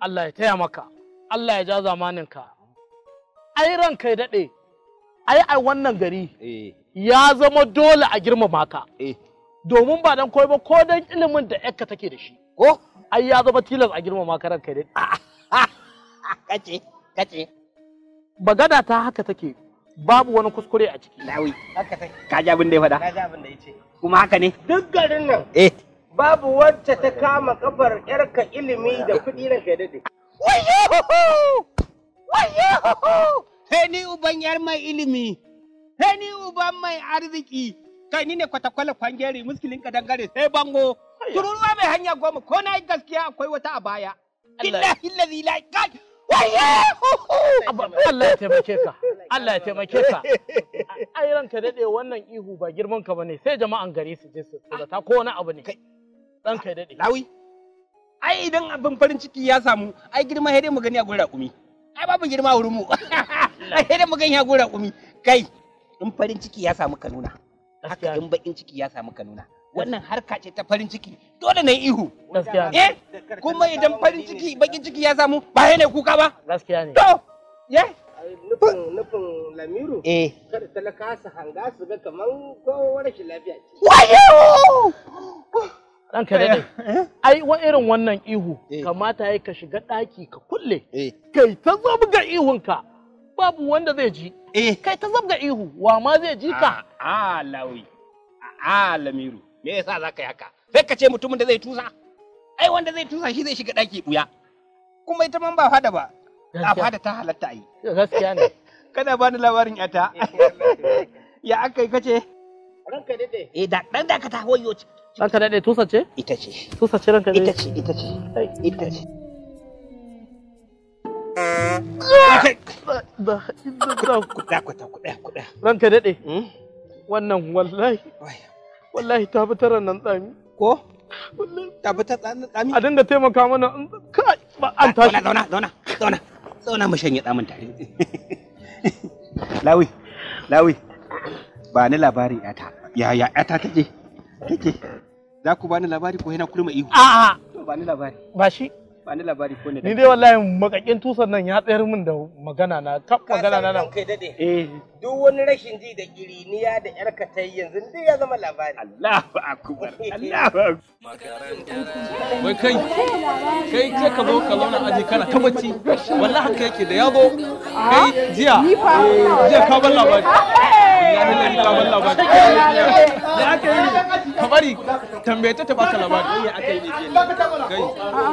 Allah ya taya maka Allah ya ja zamaninka ai ranka ya daɗe ai a wannan gari eh ya zama dole a girmama ka eh domin ba dan koyi ba ko dan ilimin da yakka take da shi ko ai ya zama tilas a girmama ka ranka ya daɗe kace kace bagada ta haka take babu wani kuskure a ciki lawi haka take ka ji abin da ya faɗa na ji abin da ya ce kuma haka ne duk garin nan eh babu wacce ta kama kafar yarka ilimi da kuɗi ranka ya dade Sai ni uban yar mai ilimi, sai ni uban mai arziki, kai ni ne kwatakwala kwangere muskilin ka dangare sai bango. Tururuwa mai hanya goma ko na yi gaskiya akwai wata a baya. Billahi lazi la kai. Abba, Allah ya taimake ka Allah ya taimake ka ai ranka ya daɗe wannan ihu ba girman ka bane sai jama'an gari su je su ta ko wani abu ne ranka ya daɗe Lawi. Ai idan abin farin ciki ya samu, ai girma sai dai mu gani a gurin raƙumi. Ai babu girma a wurin mu. Ai sai dai mu gani a gurin raƙumi. Kai, in farin ciki ya samu ka nuna. Gaskiya Haka ne. in bakin ciki ya samu ka nuna. Wannan harka ce ta farin ciki. Dole na yi ihu. gaskiya ne Eh, kuma idan farin ciki bakin ciki ya samu ba ya ne kuka ba. gaskiya ne To, ye? nufin nufin lamiru Eh. kada talaka su hanga su ga kaman ko rashin lafiya ce Wayo! ranka ya daɗe ai wa irin wannan ihu Eh. kamata ya ka shiga ɗaki ka kulle eh kai ta zabga ihunka babu wanda zai ji Eh. kai ta zabga ihu wa ma zai ji ka A lawi. A lamiru. Me yasa za ka yi haka? Sai ka ce mutumin da zai tusa. Ai wanda zai tusa shi zai shiga ɗaki ɓuya. Kuma ita man ba fada ba. A Gaskiya. fada ta halatta a yi. gaskiya ne Kana bani labarin yata. Ya aka yi kace? ranka dade Eh da dan da ka ta hoyo ce. ranka ya daɗe tusa ce Ita ce. tusa ce ranka ya Ita daɗe ce, ita ce. Ai, Ita ce. da- da- da- Kuɗa kuɗa kuɗa kuɗa. ranka ya daɗe Hmm? wannan wallahi wallahi ta fi taran nan tsami Ko? Ta fi ta tsami. a dinga taimaka mana in- kai ba an tashi Zauna, zauna, zauna, zauna. Zauna mu shanye tsamin tare. Lawi, Lawi, ba ni labarin yata. Yaya yata take? Take. Za ku bani labari ko yana kurma ihu? a'a To ba ni labari. ba shi Ba ni labari ko ne. ni dai wallahi makakin tusan nan ya tsayar min da magana na kaf ka magana san na nan ranka dade eh duk wani rashin ji da kiriniya da yarka ta yi yanzu duk ya zama labari Allahu akbar. Allahu akbar. wai kai kai sai ka zo ka zauna aji kana ta bacci wallahi haka yake da ya zo kai jiya jiya ka bar labari wallahi lalle ka bar labari ya aka yi ka bari tambaye ta ta baka labari ya aka yi kai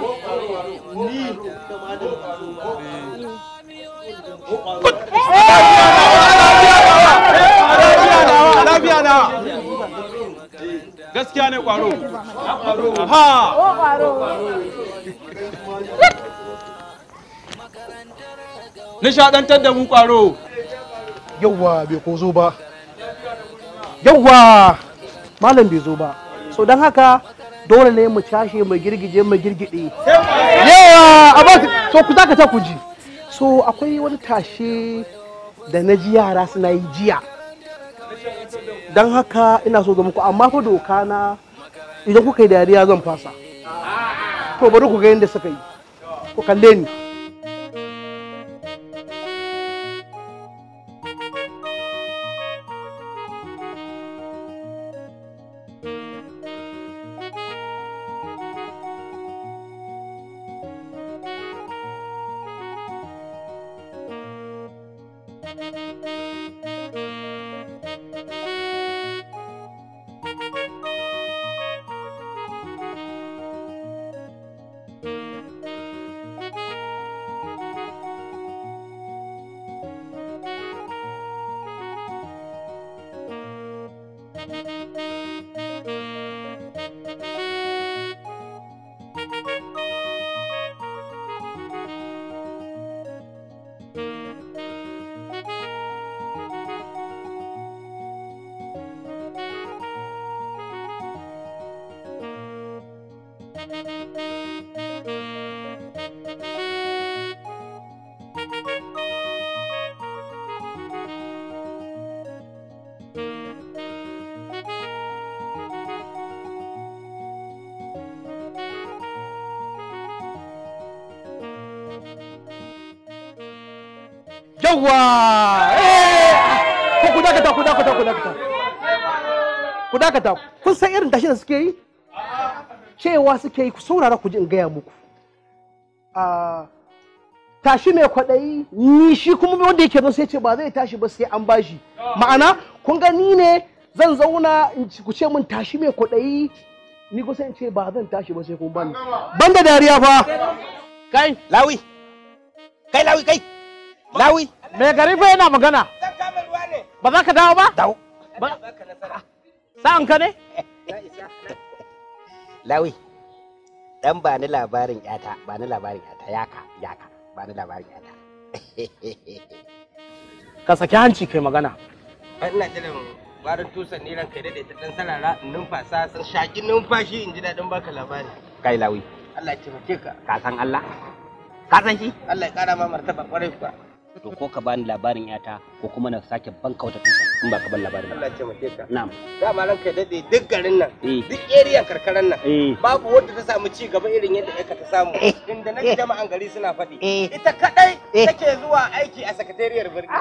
lafiya na gaskiya ne kwaro ha nishadantar da mu kwaro yauwa bai ko zo ba yauwa malam bai zo ba so don haka dole ne mu cashe mu girgije mu girgide yawa a ba so ku zaka ta ku ji so akwai wani tashe da na ji yara suna yi jiya don haka ina so ga muku amma fa doka na idan kuka yi dariya zan fasa to bari ku ga yadda suka yi ku kalle ni yawwa eh ko ku dakata ku dakata ku dakata ku dakata kun san irin tashi da suke yi cewa suke yi ku saurara ku ji in gaya muku a tashi mai kwaɗayi ni shi kuma wanda yake zo sai ce ba zai tashi ba sai an bashi ma'ana kun ga ni ne zan zauna in ci- ku ce min tashi mai kwaɗayi ni kusa in ce ba zan tashi ba sai kun bani banda dariya fa kai Lawi. Kai lawi kai. Lawi. mai gari fa yana magana Zan kama ruwa ne. ba za ka dawo ba Dawo. Ba- Baka nasara. sa'an ka ne Na isa. Lawi. Dan ba ni labarin yata, ba ni labarin yata, yaka, yaka, ba ni labarin yata. ka saki hanci kai magana Ai, Ina jiran barin tusan ni ranka da ta dan sarara in numfasa san shaki numfashi in ji daɗin baka labari. Kai lawi, Allah ya taimake ka. ka san Allah? Ka san shi? Allah ya kara ma martaba kwarai kuwa. To ko ka bani labarin yata ko kuma na sake banka wata tusa in ba ka ban labarin ba. Allah ya taimake ka. Na'am. Dama ranka daɗe duk garin nan, Eh. duk eriyan karkaran nan. Eh. Babu wanda ta samu ci gaba irin yadda ƴarka ta samu. Inda na ji jama'an gari suna faɗi. Eh. Ita kaɗai Eh. take zuwa aiki a sakatariyar birni.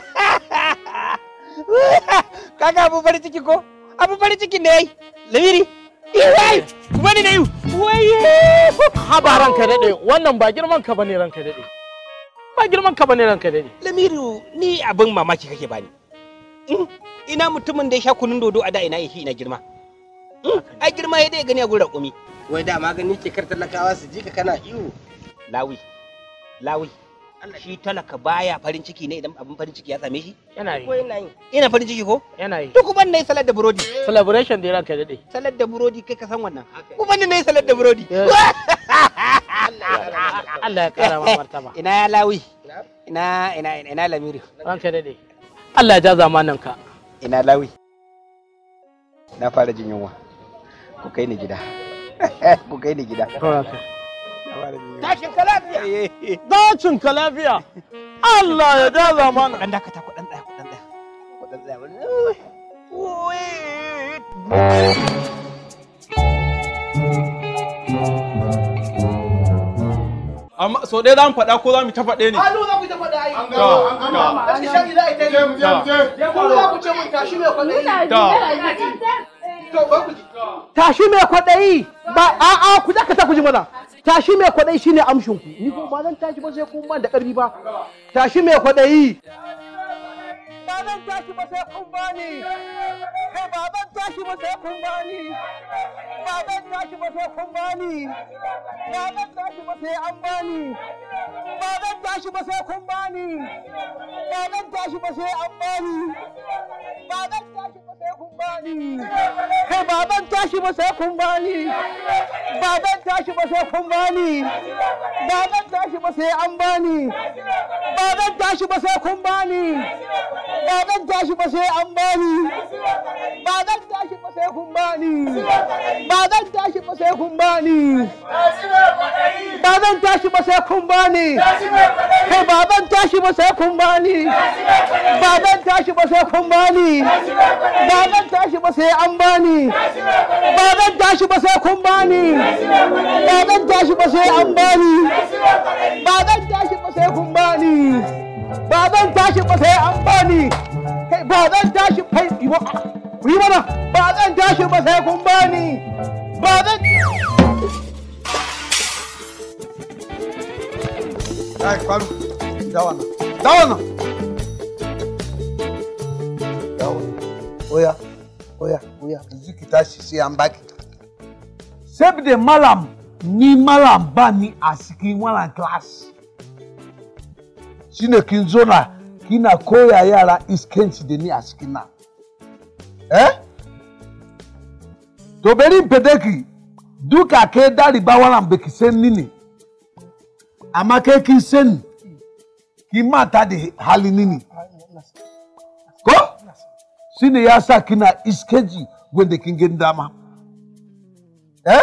Kaga abu farin ciki ko? Abu farin ciki ne yayi. Lamiri. Iwai. Wani ne. Waye. haba ranka daɗe wannan ba girman ka bane ranka daɗe ba girman ka bane ranka daɗe Lamiru ni abin mamaki kake bani. Mm, Ina mutumin da ya sha kunun dodo a da ina shi ina girma. Mm, Ai girma ya dai gani a gurin raƙumi. Wai da magani ke kar talakawa su ji ka kana iyo. Lawi. Lawi. Shi talaka baya farin ciki ne idan abin farin ciki ya same shi? yana yi Ko yana yi. Ina farin ciki ko? yana yi Duk ban nayi salad da burodi. celebration da ranka daɗe Salad da burodi kai ka san wannan. Ku ban nayi salad da burodi. Yes. Allah ya kara ma martaba Ina ya lawi. Ina ina ina, ina lamiru. ranka daɗe Allah ya ja zamanin ka Ina lawi. Na fara jin yunwa. Ku kai ni gida. Ku kai ni gida. ranka Na fara jin yunwa. Tashin ka lafiya. dacin ka lafiya Allah ya ja zamanin Dan dakata ku dan tsaya ku dan tsaya. Ku dan tsaya. Amma so ɗaya za mu faɗa ko za mu ta faɗe ne? Hannu za ku ta faɗa ai. ga, ga. Wani shari za a yi ta yi. Ku za ku ce mun tashi mai kwaɗayi. To, ba ku ji. Tashi mai kwaɗayi ba a'a ku dakata ku ji mana. Tashi mai kwaɗayi shine amshin ku. Ni ko ba zan tashi ba sai kun ban da ƙarfi ba. Tashi mai kwaɗayi. Ba zan tashi ba sai kun bani. Kai ba zan tashi ba sai kun bani. Ba zan tashi ba sai kun bani. Ba zan tashi ba sai an bani. Ba zan tashi ba sai kun bani. Ba zan tashi ba sai an bani. Ba zan tashi ba sai kun bani. Kai ba zan tashi ba sai kun bani. Ba zan tashi ba sai kun bani. Ba zan tashi ba sai an bani. Ba zan tashi ba sai kun bani. Ba zan tashi ba sai an bani. Ba zan tashi ba sai kun bani. Ba zan tashi ba sai kun bani. Ba zan tashi ba sai kun bani. Kai ba zan tashi ba sai kun bani. Ba zan tashi ba sai kun bani. Ba zan tashi ba sai an bani. Ba zan tashi ba sai kun bani. Ba zan tashi ba sai an bani. Ba zan tashi ba sai kun bani. Ba zan tashi ba sai an bani. Kai ba zan tashi kai yi wa- yi mana. Ba zan tashi ba sai kun bani. Ba zan Ai, faru. Dawa nan. Dawa nan. Dawa. Oya. Oya. Oya. Yanzu ki tashi sai an baki. Saboda malam ni malam ba ni a cikin wannan class. Shine kin zo na kina koya yara iskanci da ni a cikin nan. Eh? To bari in fede ki duka ke daliba wannan baki san ni ne. amma kai kin sani kin mata da hali nini ko shine ya sa kina iskeji wanda kin gani dama eh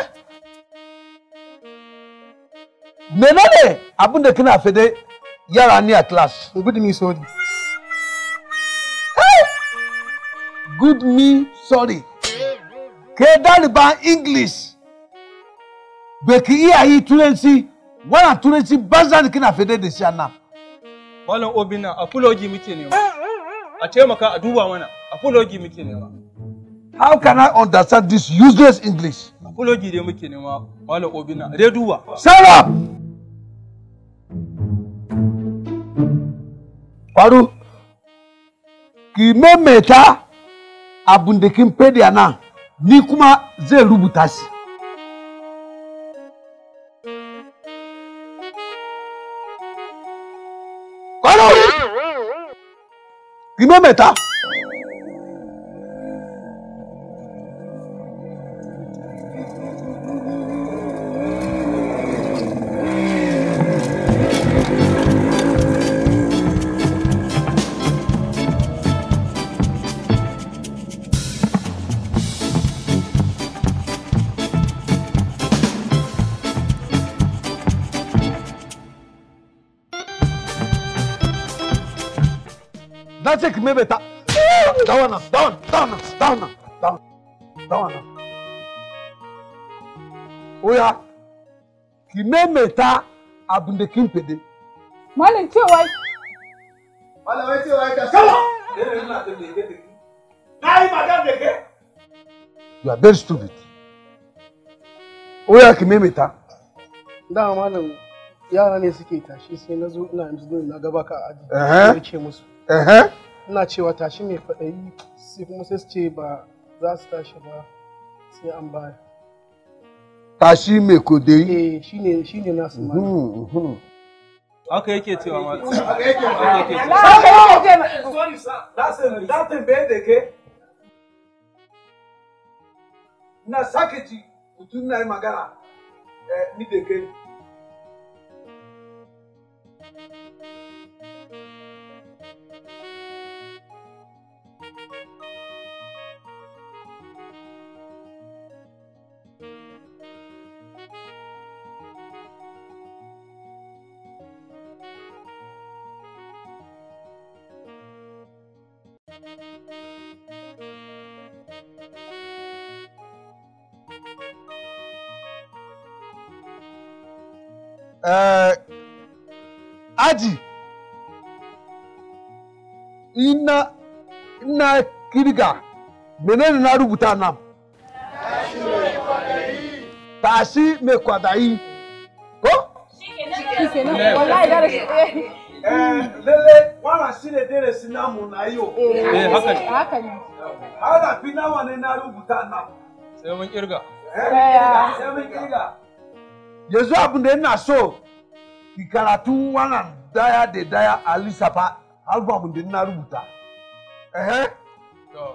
menene abin da kina fede yara ni a class good me sorry good me sorry ke daliban english bai ki iya yi turanci wannan turanci banza da kina fede da shi a nan Malam Obina a fulogi muke nema. A taimaka a duba mana a fulogi muke nema. How can I understand this useless English? A fulogi dai muke nema Malam Obina a dai duba. Shut up! Faru, ki maimaita abin da kin fadi a nan, ni kuma zai rubuta shi. Faru! Ki maimaita. Na ce ki maimaita. Dawa nan, dawa nan, dawa nan, dawa nan, dawa nan, dawa nan. Oya, ki maimaita abin da kin fede. Malam cewa Malamai cewa ka sama. Na yi magana da ke. You are very stupid. Oya ki maimaita. dama malam yara ne suke tashi sai na zo ina yanzu na gaba ka a aji Ehe. na ce musu Ehe. ina cewa tashi mai faɗayi sai kuma sai su ce ba za su tashi ba sai an baya Tashi mai kodeyi. eh shine shine nasu malam Mhm, mhm. Haka yake cewa malam. Haka yake Haka yake cewa. haka yake ce Sorry sir, that's a that tambaye da ke. Na sake ji mutum na yi magana eh, ni da ke. Eh, aji ina ina kirga menene na rubuta nan tashi mai kwadayi ko shikenan wallahi da shi eh lele wannan shine darasi namu na yau Eh haka ne. haka ne harafi nawa ne na rubuta nan Sai mun kirga. Daya. sai mun kirga yanzu abin da ina so ki karatu wannan daya da daya a lissafa album da na rubuta ehe To.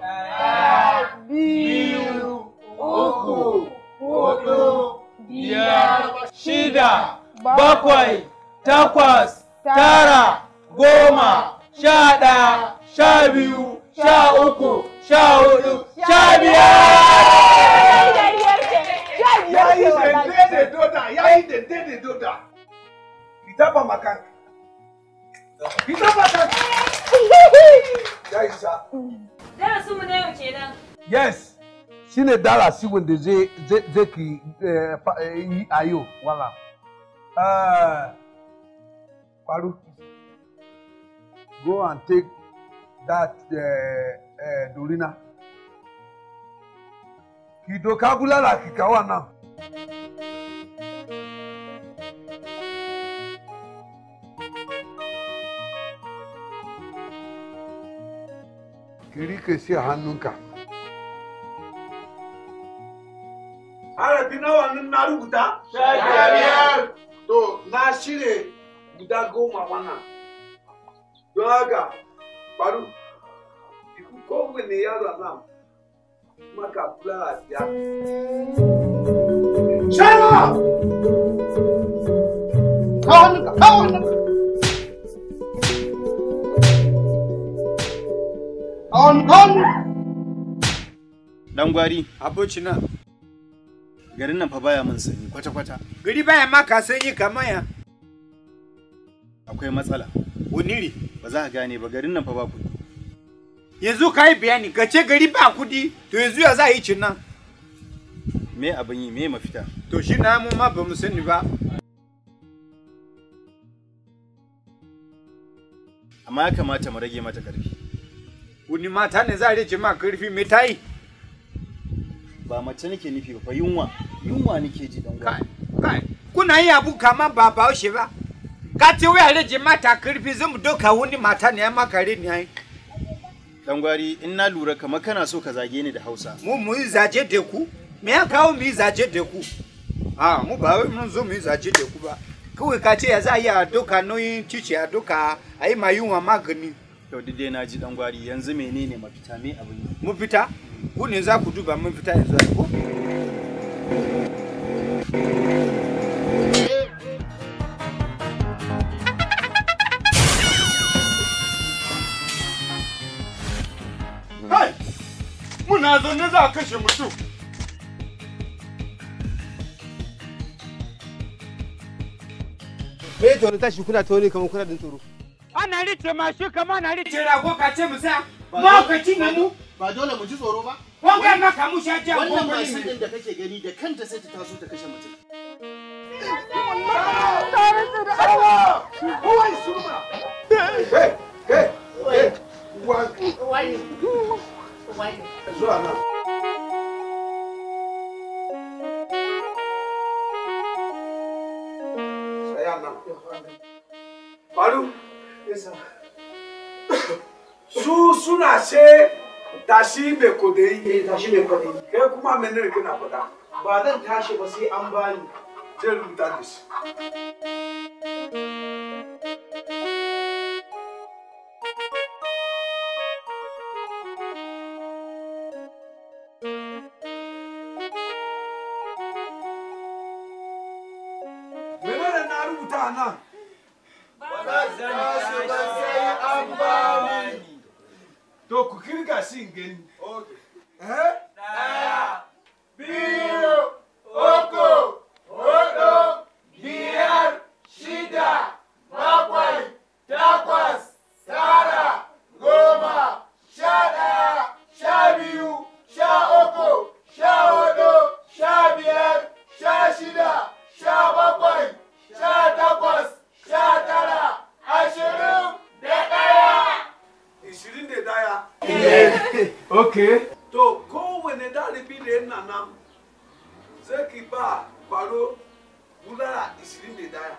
biyu uku hudu Biyar, shida, bakwai, bakwai, takwas, tara, goma, sha ɗaya, sha biyu, sha uku, sha hudu, sha biyar! ya yi dende da doda ya yi dende da doda ki taba makanka ki taba kanka ya isa Darasin mu na yau kenan. yes shine darasi wanda zai zai zai ki eh, fa- eh, yi a yau wala Eh, faru go and take that uh, uh, dorina ki doka bulala ki kawo nan ki rike shi a hannunka harafi nawa nan na rubuta? biyar. To, na shirye guda goma wannan. Don haka, faru, iku kowane yaro nan maka kula biyar. Shara! Kawo hannunka, kawo hannunka. Kawo hannunka, kawo hannunka. Dan gwari, Abocina, garin nan fa baya min sanyi kwata-kwata. gari baya maka sanyi kamar ya. Akwai matsala. Wuniri, Ba za ka gane ba garin nan fa ba kuɗi. yanzu ka yi bayani, ka ce gari ba kudi, to yanzu ya za a yi cin nan. Me abin yi, me mafita? To shi na mu ma ba mu sani ba. amma ya kamata mu rage mata karfi wani mata ne za a rage ma karfi me ta yi ba mace nake nufi ba fa yunwa yunwa nake ji dan gwari kai kuna yin abu kama ba bahaushe ba ka ce wai a rage mata karfi zan mu doka wani mata ne ya maka ne ai dan gwari in na lura kamar kana so ka zage ni da Hausa mu mu yi zaje da ku me ya kawo mu yi zaje da ku a mu ba wai mun zo mu yi zaje da ku ba kawai ka ce ya za a yi a doka nauyin cici a doka a yi ma yunwa magani to duk dai na ji dan gwari yanzu menene mafita me abin yi mu fita ku ne za ku duba mun fita yanzu ai ko Kai! Muna zaune za a kashe mutum. Me to tashi kuna ta wani kamar kuna din tsoro. Ana rike mashi kama ana rike rago ka ce mu sa. Ma ka ci ne mu. ba dole mu ji tsoro ba Wanga maka mu sha ja wannan gwangwani mashin ne. din da kake gani da kanta sai ta taso ta kashe mutum Faru, su suna ce tashi mai kodai. Eh tashi mai kwaɗayi. Kai kuma menene kana faɗa? Ba zan tashi ba sai an bani. Je rubuta da shi. Menene na rubuta a nan? To ku kirga shi in gani. Eh? biyu, uku, hudu, biyar, shida, bakwai, takwas, tara, goma, sha ɗaya, sha biyu, sha uku, sha hudu, sha biyar, sha shida, sha bakwai, sha takwas, sha tara, ashirin da ɗaya. Ishirin da ɗaya? Okay. To kowane dalibi da yana nan sai ki ba kwaro bulala ishirin da daya.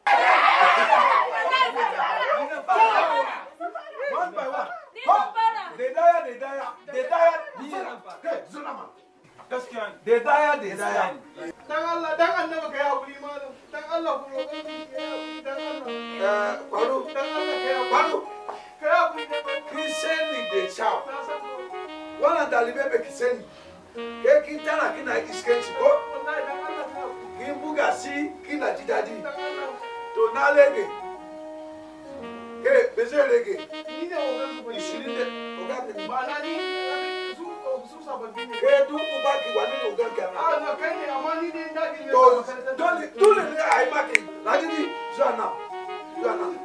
One by one. Ho! Da daya da daya da daya ni Kai zuna ma. Gaskiya da daya da daya. Dan Allah dan annabi kai hakuri malam. Dan Allah ku roƙe ni kai hakuri dan Allah. Eh, kwaro. Dan Allah kai hakuri. Kwaro. Kai hakuri dan Allah. Kin sani da kyau. Na san ko. Wannan dalibai bai ki sani. Kai kin tana kina iskanci ko? Wallahi dan Allah kai hakuri. Kin buga shi kina ji daɗi. Dan Allah. To na lege. Ke be zai rege. Ni ne ogan ku bane. Ishirin da ogan da Ba na ni su su sababbi ne. Ke duk uba ki wani ne ogan ka Ah na kai ne amma ni ne na girme To ka makarantar. dole dole ne a yi maki. Ladidi zuwa nan. Zuwa nan.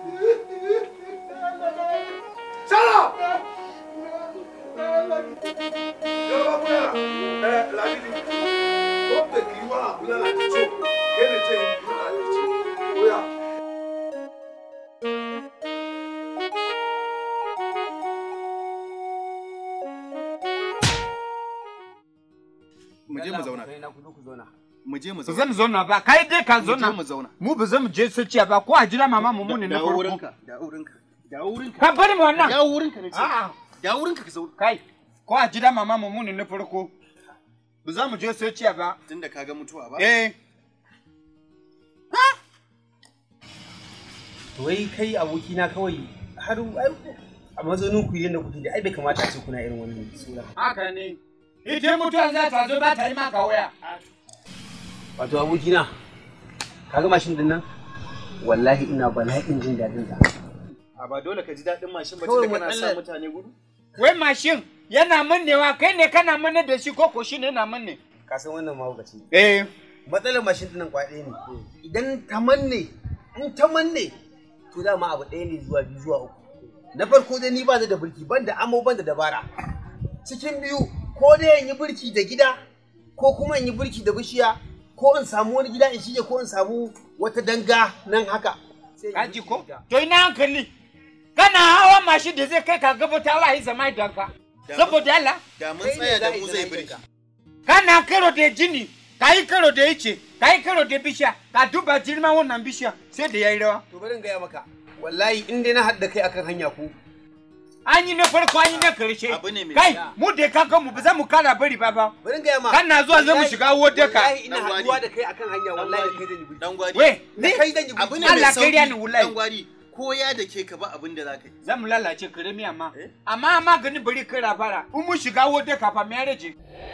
Shut up! Yoruba bulala. Eh, Ladidi. Ko pe ki wa bulala ti so. Ke ne te yi bulala ti so. Oya. mu je mu zauna mu je mu Ba zauna zan zauna ba, kai dai ka mu je zauna. mu zauna Mu ba zan je su ciya ba, ko a jira mama mu muni na dawo farko. wurinka dawo wurinka dawo wurinka Ka bari mu wannan. dawo wurinka ne ce A'a, dawo wurinka ka zauna kai, ko a jira mama mu muni na farko. Ba za mu je su ciya ba. tunda ka ga mutuwa ba Eh, To wai kai abokina kawai har ai a mazaunin ku yadda kuke da ai bai kamata a ce kuna irin wannan sura. haka ne. Idan mutuwa za ta zo ba ta yi maka waya. Wato abokina kaga mashin din nan wallahi ina bala'in jin daɗin ta. a ba dole ka ji daɗin mashin ba Kawai tunda kana sa matsalar- mutane gudu Wai mashin yana mannewa kai ne kana manne da shi ko ko shi ne yana manne. Ka san wannan mahaukaci. Eh, Matsalar mashin din nan kwaɗe ne. Idan ta manne in ta manne to dama abu ɗaya ne zuwa biyu zuwa uku. Na farko dai ni ba ni da birki ban da amo ban da dabara. Cikin biyu ko dai in yi birki da gida ko kuma in yi birki da bishiya ko in samu wani gida in shige ko in samu wata danga nan haka. Sai in yi kaji birki ko? da ita. To ina hankali. kana hawa mashin da zai kai ka gabata wa yi zama don ka saboda Allah da mun tsaya da mu zai birki kana karo da jini ka yi karo da ice ka yi karo da bishiya ka duba girman wannan bishiya sai da ya yi rawa to bari in gaya maka wallahi in dai na haɗa kai akan hanya ku an yi na farko an yi na karshe kai mu da ka mu ba za mu kara bari ba ba bari in gaya ma kana zuwa zai mu shiga wode ka wallahi ina haɗuwa da kai akan hanya wallahi da kai zan yi birki dan gwari we da kai zan yi abu birki ne mai Allah sauki kariya ni wallahi. dan gwari ko ya da ke ka ba abin da zaka yi za mu lalace karami amma amma maganin bari kira fara in mu shiga wode ka fa me ya rage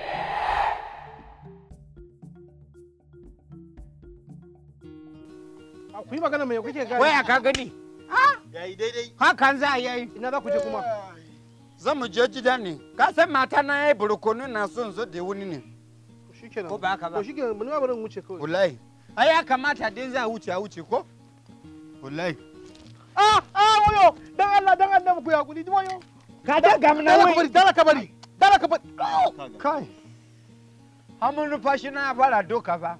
ku yi magana mai kuke gani waya ka gani yayi daidai hakan za a yi ina za ku je kuma zan mu je gida ne ka san mata na ya yi burkonu na son zo da wuni ne shikenan ko ba haka ba to shikenan mun ba barin wuce kawai wallahi ai ya kamata dai za a wuce a wuce ko wallahi ah ah wayo dan Allah dan Allah ku ya kudi wayo ka da ga mun dala ka bari dala ka bari dala ka bari kai hamun nufashi na fara doka ba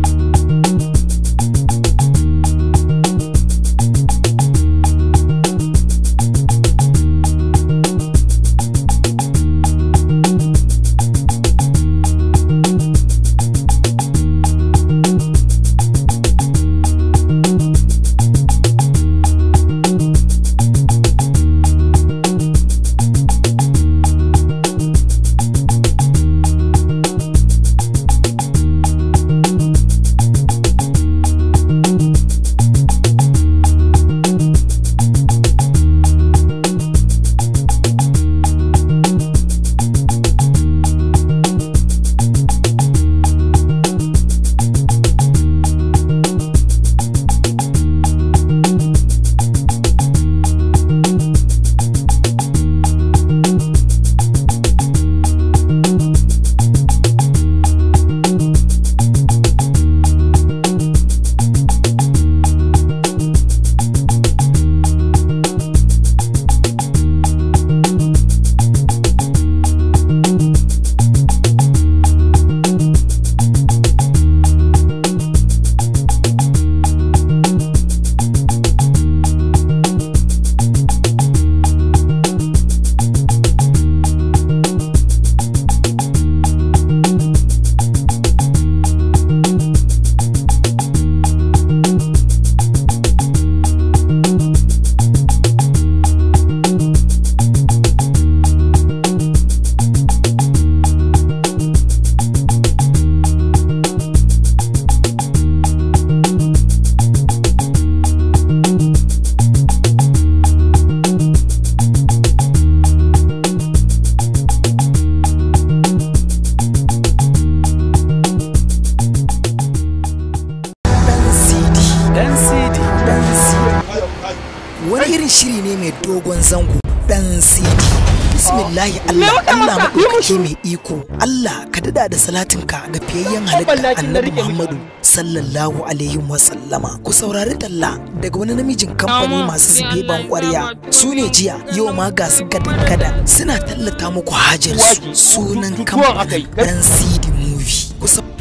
wani irin shiri ne mai dogon zango dan sidi bismillahi Allah Allah maɗaukaki mai iko Allah ka dada da salatinka ga fiyayyen halitta annabi Muhammadu sallallahu alaihi wa sallama ku saurari talla daga wani namijin kamfani masu zube ban kwarya su ne jiya yau ma ga su gadan gada suna tallata muku hajar su sunan kamfanin dan sidi movie ku sau-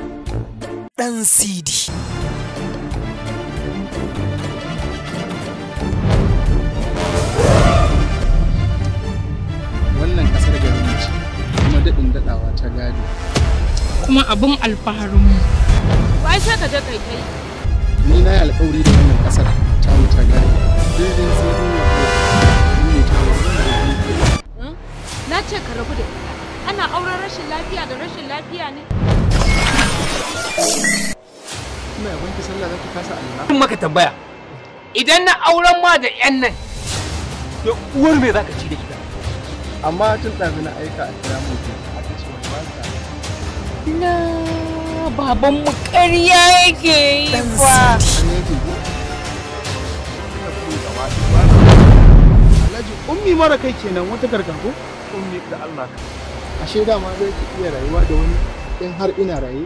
dan sidi wannan kasar garin mu ce kuma daɗin daɗawa ta gado kuma abin alfaharinmu. Wai sai ka je kai kai. ni na yi alkawari da wannan kasar ta mu ta gado daidai sai in yi ne ta wa Na ce ka rabu da ita. Ana auren rashin lafiya da rashin lafiya ne. ina yaban ki sallah zaki kasa Allah Zan maka tambaya idan na auren ma da yan nan da uwar me zaka ci da ita amma tun ɗazu na aika a kira mu aka ce wani ba ka Na babanmu ƙarya yake yi fa. Alhaji ummi mara kai kenan wata gargago ummi da Allah ka ashe dama zai ki iya rayuwa da wani in har ina raye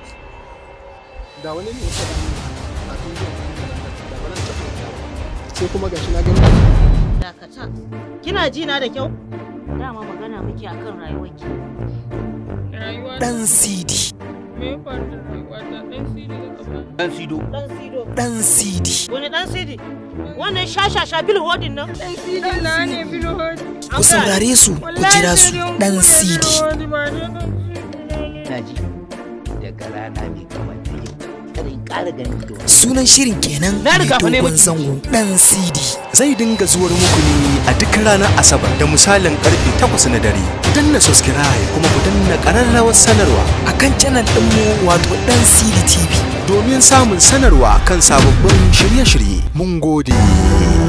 da wani ne ya faɗa min kafin zuwa da ba zan taɓa yadda ba. sai kuma gashi na gani Dakata. Kina ji na da kyau? Dama magana muke akan rayuwarki. dan sidi Me ya faru da rayuwata ɗan sidi da gaba. Dan Sido. Dan Sido. Dan Sidi. Wani dan Sidi? Wannan shashasha bil hodin nan? Dan Sidi na ne bil hodi. Ku saurare su ku jira su Dan Sidi. na ji daga rana mai kamar ta yau kada in ƙara ganin ki da wani Sunan shirin kenan Na mai riga fa ne dogon miki. zango Dan Sidi. zai dinga zuwar muku ne a duk ranar asabar da misalin karfe 8 na dare ku danna subscribe kuma ku danna ƙararrawar sanarwa A kan channel ɗinmu wato Dan Sidi TV. domin samun sanarwa kan sababbin shirye-shirye mun gode